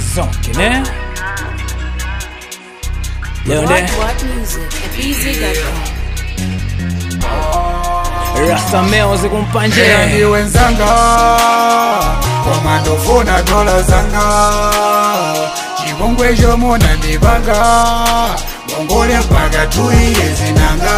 zote ne leo nde What What Music at BZ.com. rastameo zikumpanje ndi wenzanga komandofuna dola zanga chipongwe chomona ndipanga ngongole mpaka tuiye zinanga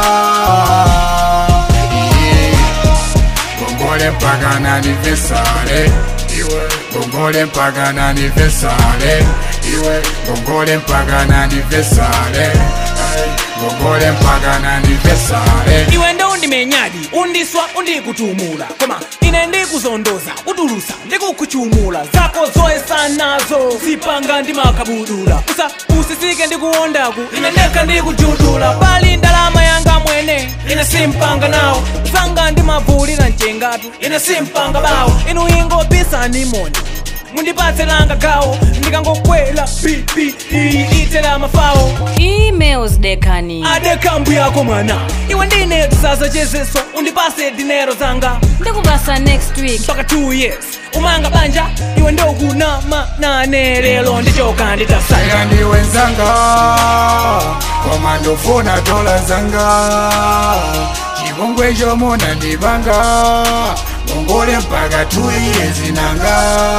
Iye. ngongole mpaka nanivesale iwe ngongole mpaka nanivesale iwe ngongole mpaka nanivesale Ay, ngongole mpaka nanivesale iwe ndo undimenyadi undiswa undikutumula koma ine ndikuzondoza kutulusa ndikukuchumula zako zoyesa nazo zipanga ndimakabudula usa usisike ndikuwondaku ine ndekha ndikujudula pali ndalama yanga mwene ine simpanga nawo zanga ndimavulira mchengatu ine simpanga bawo inu ingopisani moni mundipatse langa gawo ndikangokwela pipi iyi itela mafawo Emails dekani. ade kambu yako mwana iwe ndine tisazochezeso undipase dinero zanga Ndikupasa next week. mpaka 2 years umanga banja iwe ndokunama nane lero ndichoka nditasaya aya ndi wenzanga koma ndofuna dola zanga chipongwe chomona ndipanga ngongole mpaka tuiye zinanga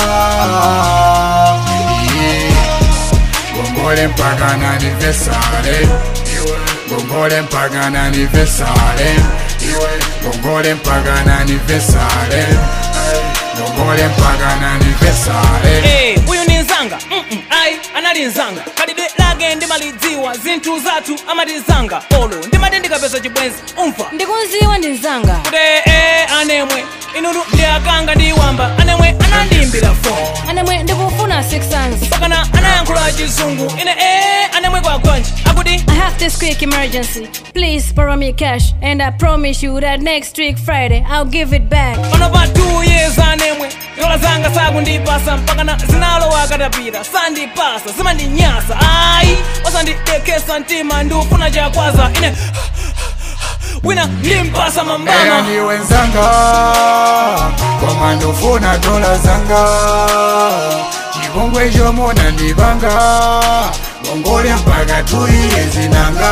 Iye. ngongole mpaka nanivesale iwe ngongole mpaka nanivesale iwe ngongole mpaka nanivesale Ay, ngongole mpaka nanivesale Eh, uyu ni nzanga Mm-mm, ayi anali nzanga kalidwe lake ndimalidziwa zinthu zathu amatizanga olo ndimati ndikapeza chibwenzi umva Ndikunziwa ndi nzanga. kuti eh, anemwe inunu ndi akanga ndiwamba anemwe anandiyimbira foni Anemwe ndikufuna six sons. pakana anayankhula chizungu ine eh, anemwe kwagwanji akuti I have this quick emergency. Please borrow me cash, and I promise you that next week Friday I'll give it back. pano pa 2 years anemwe dola zanga sakundipasa mpakana zinalowa katapita sandipasa zimandinyasa ayi wasandidekesa mtima ndiufuna chakwaza ine wina ndimpasa eya mambama ndi wenzanga koma ndofuna dola zanga chipongwe chomona ndipanga ngongole mpaka tuiye zinanga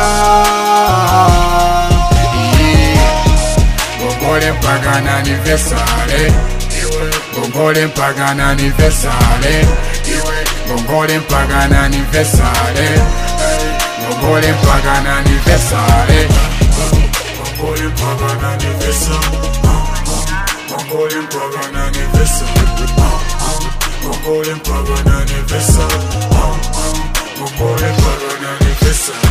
Iye. ngongole mpaka nanivesale iwe ngongole mpaka nanivesale iwe ngongole mpaka nanivesale Ay, ngongole mpaka nanivesale ngongole mpaka nanivesale ngongole mpaka nanivesale ngongole mpaka nanivesale ngongole mpaka nanivesale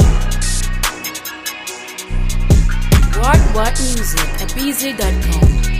What What Music at BZ.com.